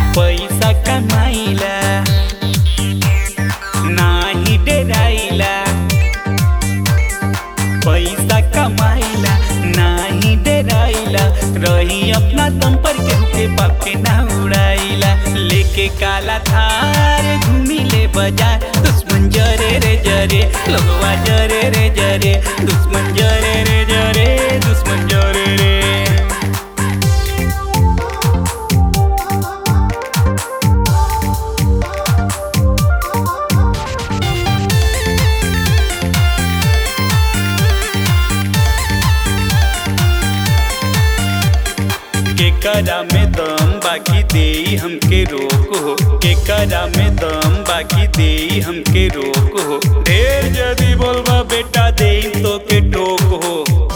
पैसा कमाइला नाही डेराइला पैसा कमाइला नाही डेराइला रही अपना दम पर केहू के बाप के ना उड़ाइला लेके काला थार घूमी ले बाजार दुश्मन जरे रे जरे लगवा जरे रे जरे दुश्मन जरे रे जरे दुश्मन जरे रे केकरा में दम बाकी दे हमके रोक हो केकरा में दम बाकी दे हमके रोक हो ढेर जदी बोलबा बेटा दे तो के टोक हो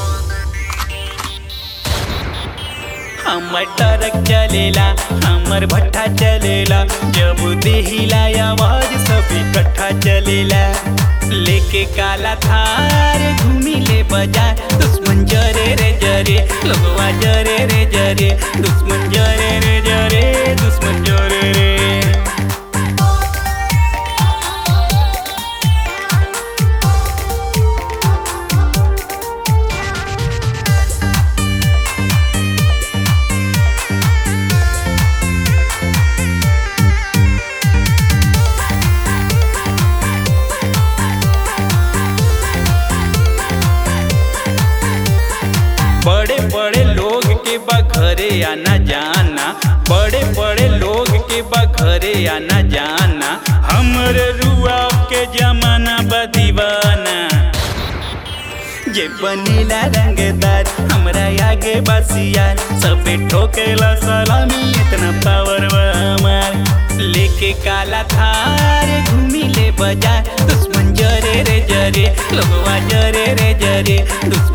हमर ट्रक चलेला हमर भट्ठा चलेला जब देहिला आवाज सब इकट्ठा चलेला लेके काला थार घूमी ले बाजार दुश्मन जरे रे जरे लोगवा जरे रे जरे दुश्मन जरे रे जरे दुश्मन जरे रे बड़े बड़े लोग के बा घरे आना जाना बड़े बड़े लोग के बा घरे आना जाना हमरे रुआ के जमाना बा दीवाना जे बनीला रंगदार हमरा आगे बसियार सबे ठोकेला सलामी इतना पावर बा हमार लेके काला थार घूमी ले बाजार दुश्मन जरे रे जरे लोगवा जरे रे जरे दुश्मन